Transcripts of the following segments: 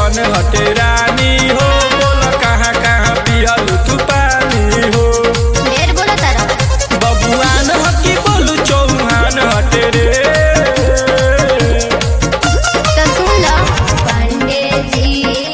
कौन हटे रानी हो बोल कहाँ कहाँ पियल तू पानी हो ढेर बोलो तारा बबुआन हकी बोलू चौहान हटे रे तो सुन लो पांडे जी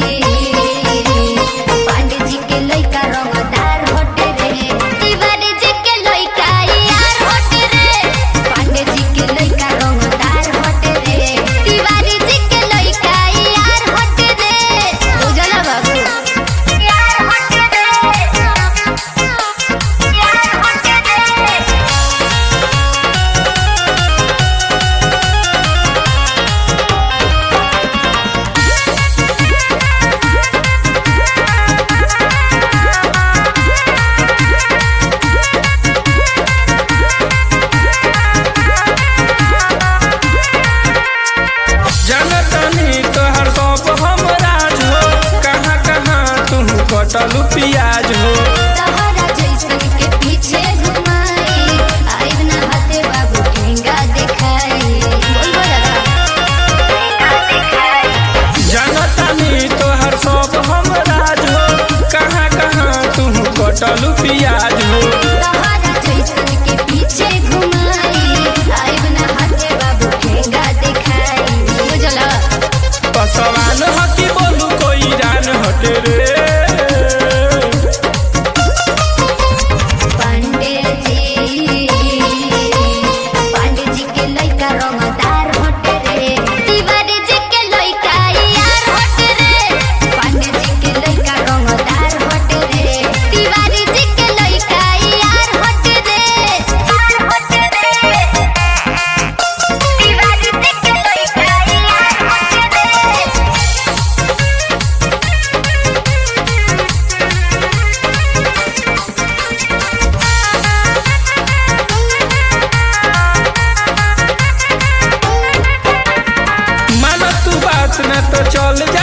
पांडे जी के लइका रंगदार होटे रे तिवारी जी के लइका यार होटे रे पांडे जी के लइका रंगदार होटे रे तिवारी जी के लइका यार होटे रे बुझला बाबू यार होटे रे यार होटे रे जनतनी तोहर सब हमरा हो कहाँ कहाँ तू कटलू पियाज हो तहरा जैसन के पीछे घुमाई आइब ना हाथे बाबू ठेंगा दिखाई बोल बोला जनतनी तोहर सब हमरा हो कहाँ कहाँ तू कटलू पियाज हो तहरा जैसन के पीछे घुमाई आइब ना हाथे बाबू ठेंगा दिखाई बुझला पसवान हकी बोलू कोई रान हटे रे पांडे जी पांडे जी के लइका रंगदार होटे रे तिवारी जी के लइका यार होटे रे पांडे जी के लइका रंगदार होटे रे तिवारी जी के लइका यार होटे रे यार होटे रे तिवारी जी के लइका यार होटे रे मन तू बात न तो चल जा